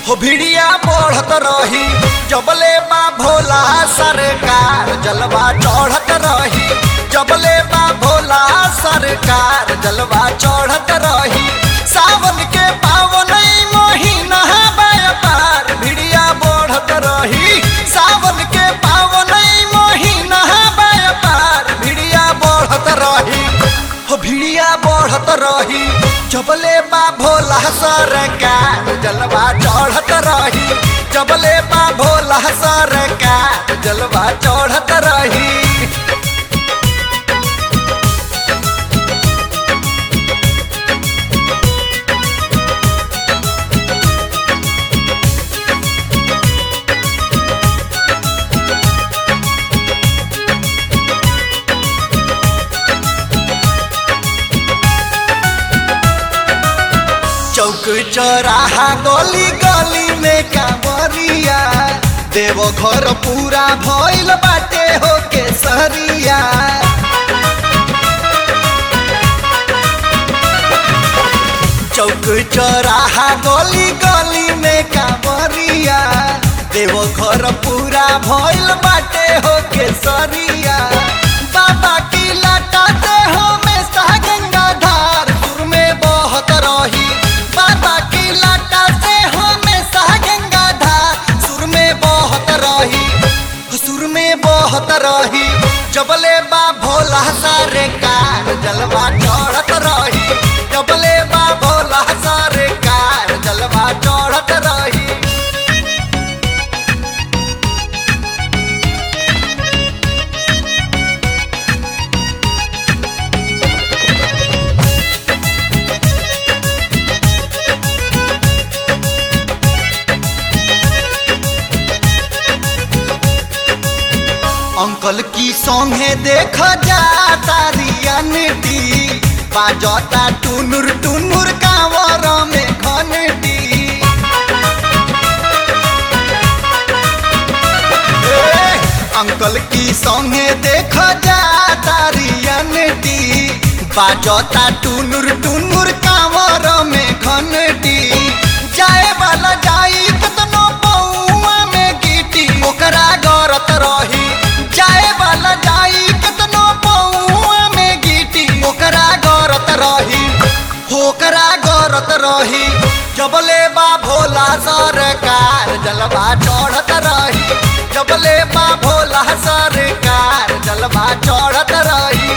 हो भिड़िया बढ़त रही जबले बा भोला सरकार जलवा चढ़त रही जबले बा भोला सरकार जलवा चढ़त रही सावन के पावन महीना व्यापार भिड़िया बढ़त रही सावन के पावन महीना व्यापार भिड़िया बढ़त रही हो भिड़िया बढ़त रही जबले बा भोला सरकार जलवा चढ़त रही जबले बा भोला सरकार जलवा चढ़त रही चौक चौराहा गली गली में कांवरिया देव घर पूरा भइल बाटे हो केसरिया चौक चौराहा गली गली में कांवरिया देव घर पूरा भइल बाटे हो केसरिया बाबा की लटाते हमेशा गंगा धार सुर में बहत रही बाबा की लाटा से हमेशा गंगा धार सुर में बहत रही सुर में बहत रही जबले बा भोला सारे कार जलवा चढ़त रही जबले बा भोला सारे कार जलवा चढ़त रही अंकल की सौंगे देख जा तारियनटी बाजता टुनुर टुनुर कांवर में घनटी ए, अंकल की सौंगे देख जा तारियनटी बाजता टुनुर टुनुर कांवर में घनटी जाए वाला जाई कतनो पौआ में गिटी ओकरा गरत रही जाए वाला जाई कतनो पौआ में गिटी ओकरा गरत रही ओकरा गरत रही जबले बा भोला सरकार जलवा चढ़त रही जबले बा भोला सरकार जलवा चढ़त रही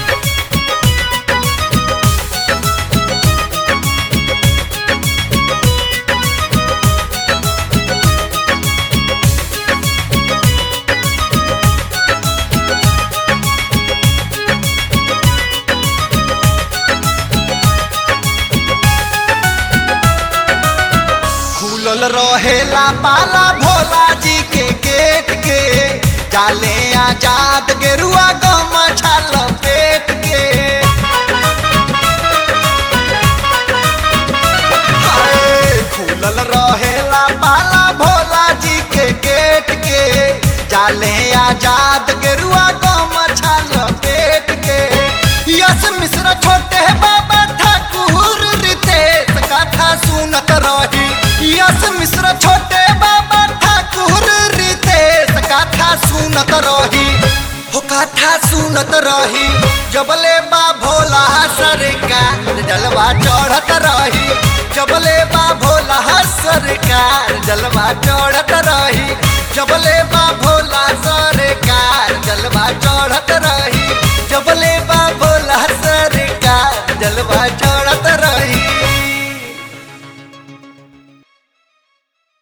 खुलल रहेला पाला भोला जी के गेट के जाले आजाद गेरुआ गम छाल पेट के हाय, खुलल रहेला पाला भोला जी के गेट के जाले आजाद गेरुआ गम छाल पेट के यस मिश्र छोटे बाबा ठाकुर रितेश कथा सुनत रही यस मिश्र छोटे बाबा ठाकुर रितेश कथा सुनत रही हो कथा सुनत रही जबले बा भोला सरकार जलवा चढ़त रही जबले बा भोला सरकार जलवा चढ़त रही जबले बा भोला सरकार जलवा चढ़त रही जबले बा